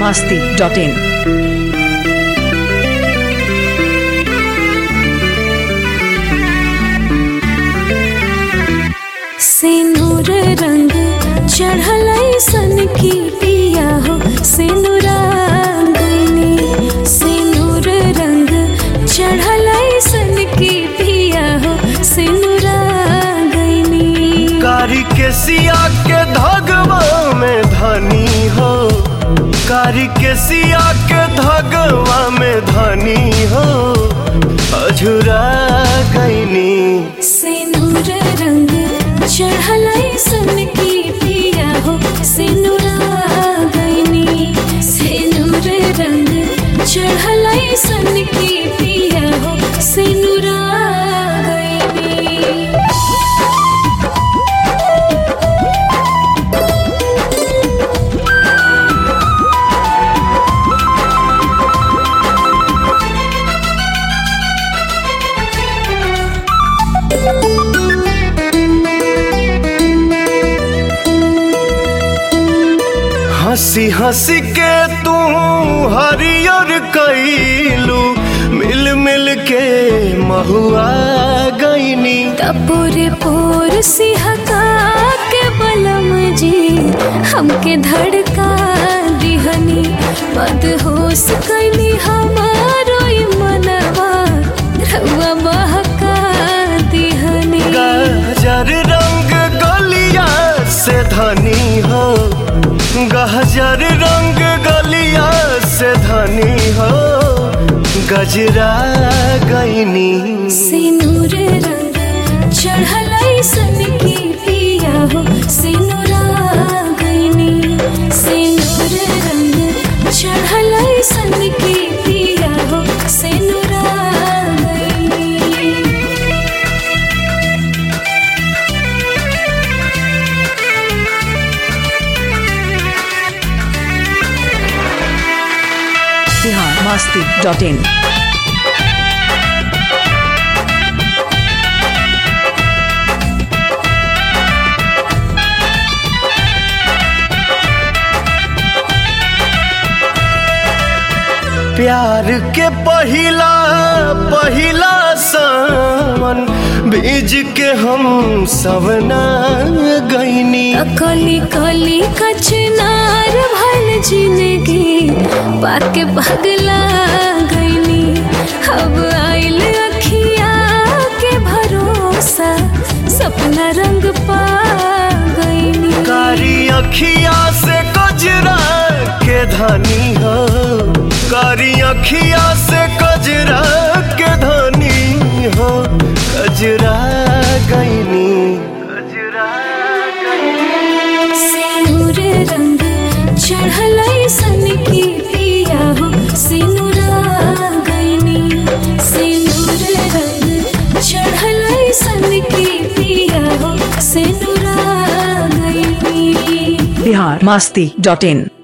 masti dot in. सिनुर रंग चढ़ल सन की पिया हो सिनुरांगनी सिनुर रंग चढ़ल सन की पिया हो सिनुरांगनी कारी के सिया के धगवा में धनी हो कारी के सिया के धगवा में धनी हो अझुरा गईनी सिनुर रंग चढ़ल सन की पिया हो सिनुरांगनी सिनुर रंग चढ़ल सन की पिया हो सिनुरांगनी हंसी हंसी के तू हरियर कैलू मिल मिल के महुआ गईनी तपोरे पोर सिहका के बलम जी हमके धड़का दिहनी मदहोश कैली हमारो ई मनवा रउआ बहका दिहनी गहजर रंग गलिया से धनी हो गहजर रंग गलिया से धनी हो गजरा गईनी सिनुर रंग चढ़ल सन की पिया हो सिनुरा गईनी सिनुर रंग चढ़ल सन की पिया हो सिनुरा गईनी Bihar masti dot in. प्यार के पहिला पहिला सावन बीज के हम सबना गईनी कली कली कचनार भल जिंदगी पाके पगला गईनी अब आइल अखिया के भरोसा सपना रंग पा गईनी कारी अखिया से कजरा के धनी हो कारी अखिया से कजरा के धनी हो कजरा गईनी कजरा गईनी सिनुर रंग चढ़ल सन की पिया हो सिनुरा गईनी सिनुर रंग चढ़ल सन की पिया हो सिनुरा गईनी Bihar masti dot in.